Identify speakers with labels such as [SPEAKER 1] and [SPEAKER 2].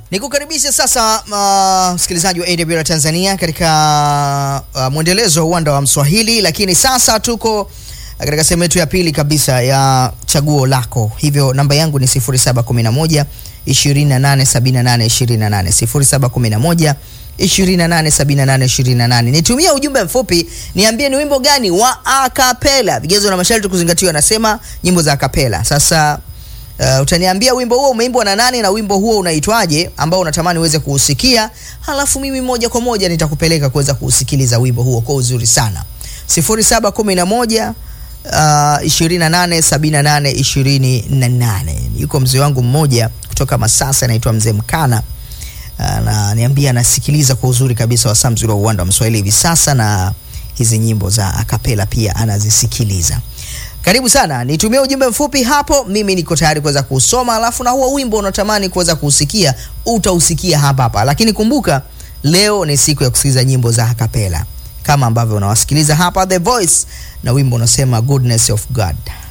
[SPEAKER 1] Nikukaribisha sasa uh, msikilizaji wa AWR Tanzania katika uh, mwendelezo wa uwanda wa Mswahili, lakini sasa tuko katika sehemu yetu ya pili kabisa ya chaguo lako. Hivyo namba yangu ni 0711 2878 28 0711 287828. Nitumia ujumbe mfupi niambie ni wimbo gani wa akapela. Vigezo na masharti kuzingatiwa, nasema nyimbo za akapela. Sasa Uh, utaniambia wimbo huo umeimbwa na nani na wimbo huo unaitwaje ambao unatamani uweze kuusikia, halafu mimi moja kwa moja nitakupeleka kuweza kuusikiliza wimbo huo kwa uzuri sana. 0711 uh, 2878 28. Yuko mzee wangu mmoja kutoka Masasa anaitwa Mzee Mkana ananiambia anasikiliza kwa uzuri kabisa wasaa mzuri wa uwanda wa Mswahili hivi sasa, na hizi nyimbo za akapela pia anazisikiliza. Karibu sana, nitumie ujumbe mfupi hapo, mimi niko tayari kuweza kusoma, alafu na huo wimbo unatamani kuweza kuusikia utausikia hapa hapa. Lakini kumbuka leo ni siku ya kusikiliza nyimbo za akapela kama ambavyo unawasikiliza hapa The Voice, na wimbo unasema Goodness of God.